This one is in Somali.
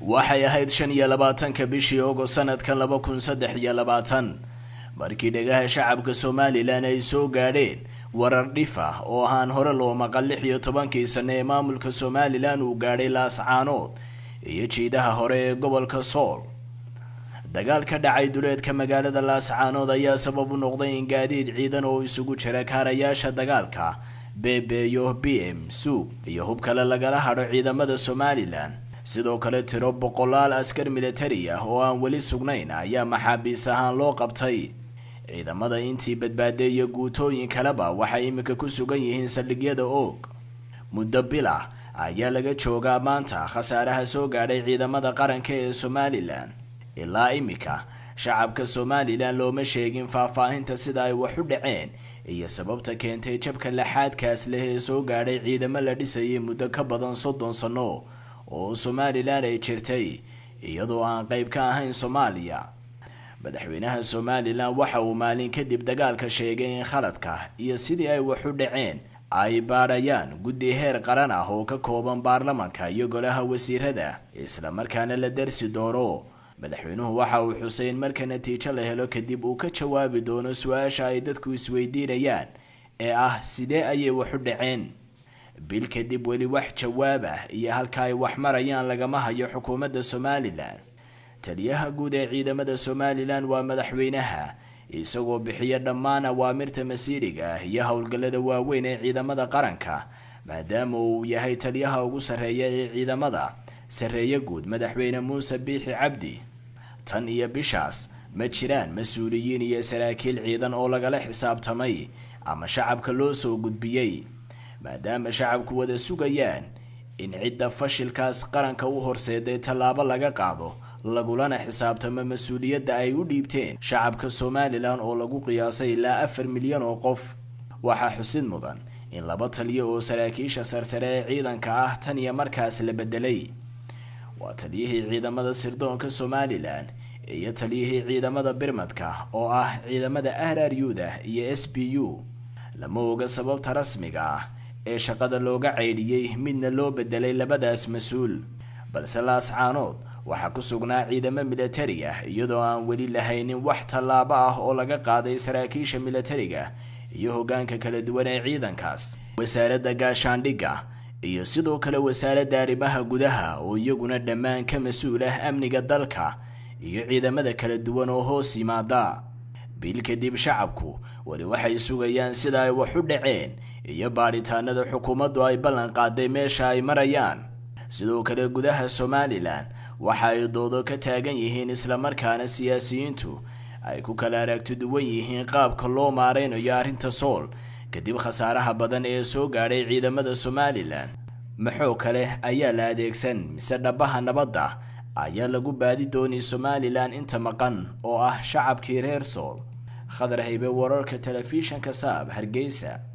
waxay ahayd shan iyo labaatanka bishii ogost sanadkan laba kun saddex iyo labaatan markii dhegaha shacabka somalilan ay soo gaadheen warar dhif ah oo ahaan hore loo maqal lix iyo tobankii sane ee maamulka somalilan uu gaadhay laascaanood iyo jiidaha hore ee gobolka sool dagaal ka dhacay duleedka magaalada laascaanood ayaa sabab u noqday in gaadiid ciidan oo isugu jira kaarayaasha dagaalka beebeeyo b m suug iyo hub kale lagala hadho ciidamada somalilan sidoo kale tiro boqolaal askar militari ah oo aan weli sugnayn ayaa maxaabiis ahaan loo qabtay ciidamada intii badbaaday iyo guutooyin kaleba waxay iminka ku sugan yihiin saldhigyada oog muddo bil ah ayaa laga joogaa maanta khasaaraha soo gaadhay ciidamada qaranka ee somalilan ilaa iminka shacabka somalilan looma sheegin faahfaahinta sida ay wax u dhaceen iyo sababta keentay jabka laxaadkaas leh ee soo gaadhay ciidamo la dhisayay muddo ka badan soddon sano oo somalilan ay jirtay iyadoo aan qayb ka ahayn soomaaliya madaxweynaha somalilan waxa uu maalin kadib dagaalka sheegay in khaladka iyo sidii ay wax u dhaceen ay baadhayaan guddi heer qaran ah oo ka kooban baarlamanka iyo golaha wasiirada islamarkaana la darsi doono madaxweynuhu waxa uu xusay in marka natiijo la helo kadib uu ka jawaabi doono su-aasha ay dadku isweydiinayaan ee ah sidee ayay wax u dhaceen bil kadib weli wax jawaab ah iyo halka ay wax marayaan lagama hayo xukuumadda somalilan taliyaha guud ee ciidamada somalilan waa madaxweynaha isagoo bixiya dhammaan awaamirta masiiriga ah iyo howlgallada waaweyn ee ciidamada qaranka maadaama uu yahay taliyaha ugu sarreeya ee ciidamada sarreeye guud madaxweyne muuse biixi cabdi tan iyo bishaas ma jiraan mas-uuliyiin iyo saraakiil ciidan oo lagala xisaabtamay ama shacabka loo soo gudbiyey maadaama shacabku wada sugayaan in cidda fashilkaas qaranka u horseeday tallaabo laga qaado lagulana xisaabtamo mas-uuliyadda ay u dhiibteen shacabka somalilan oo lagu qiyaasay ilaa afar milyan oo qof waxaa xusid mudan in laba taliyo oo saraakiisha sarsare ee ciidanka ah tan iyo markaas la bedelay waa taliyihii ciidamada sirdoonka somalilan iyo taliyihii ciidamada birmadka oo ah ciidamada ahraryuda iyo s b u lama oga sababta rasmiga ah ee shaqada looga ceydhiyey midna loo bedelay labadaas mas-uul balse laascaanood waxaa ku sugnaa ciidamo militari ah iyadoo aan weli lahaynin wax tallaabo ah oo laga qaaday saraakiisha militariga iyo hoggaanka kala duwan ee ciidankaas wasaaradda gaashaandhigga iyo sidoo kale wasaaradda arrimaha gudaha oo iyaguna dhammaan ka mas-uul ah amniga dalka iyo ciidamada kala duwan oo hoos yimaada bil kadib shacabku weli waxay sugayaan sida ay wax u dhaceen iyo baadhitaanada xukuumaddu ay ballan qaaday meesha ay marayaan sidoo kale gudaha somalilan waxa ay doodo ka taagan yihiin islamarkaana siyaasiyiintu ay ku kala aragti duwan yihiin qaabka loo maareynayo arrinta sool kadib khasaaraha badan ee soo gaadhay ciidamada somalilan maxoo kale ayaa la adeegsan mise dhabaha nabadda ayaa lagu baadi doonay somalilan inta maqan oo ah shacabkii reer sool khadar haybe wararka telefishanka saab hargeysa